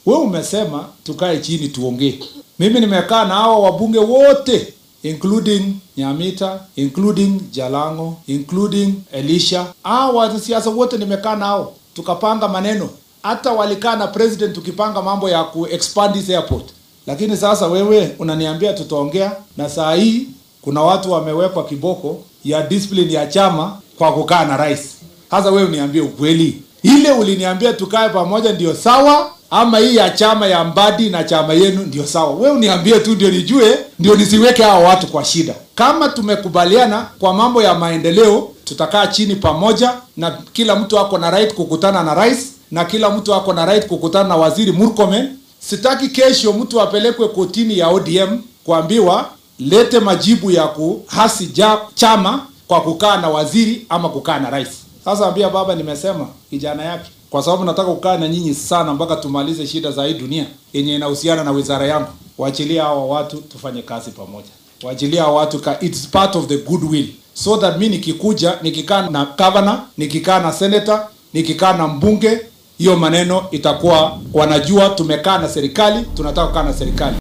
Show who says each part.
Speaker 1: we umesema tukae chini tuongee. Mimi nimekaa na hao wabunge wote including Nyamita, including Jalango, including Elisha. Hao wanasiasa wote nimekaa nao tukapanga maneno, hata walikaa na president tukipanga mambo ya ku expand this airport. Lakini sasa wewe unaniambia tutaongea, na saa hii kuna watu wamewekwa kiboko ya discipline ya chama kwa kukaa na rais. Sasa wewe uniambie ukweli, ile uliniambia tukae pamoja ndio sawa ama hii ya chama ya Mbadi na chama yenu ndio sawa? Wewe uniambie tu ndio nijue, ndio nisiweke hao watu kwa shida. Kama tumekubaliana kwa mambo ya maendeleo, tutakaa chini pamoja, na kila mtu ako na right kukutana na rais na kila mtu ako na right kukutana na waziri Murkomen. Sitaki kesho mtu apelekwe kotini ya ODM kuambiwa lete majibu ya kuhasi ja, chama kwa kukaa na waziri ama kukaa na rais. Sasa ambia baba, nimesema kijana yake, kwa sababu nataka kukaa na nyinyi sana mpaka tumalize shida za hii dunia yenye inahusiana na wizara yangu. Waachilia hawa watu tufanye kazi pamoja, waachilia hawa watu ka, it's part of the goodwill so that mi nikikuja nikikaa na governor, nikikaa na senator, nikikaa na mbunge, hiyo maneno itakuwa wanajua tumekaa na serikali, tunataka kukaa na serikali.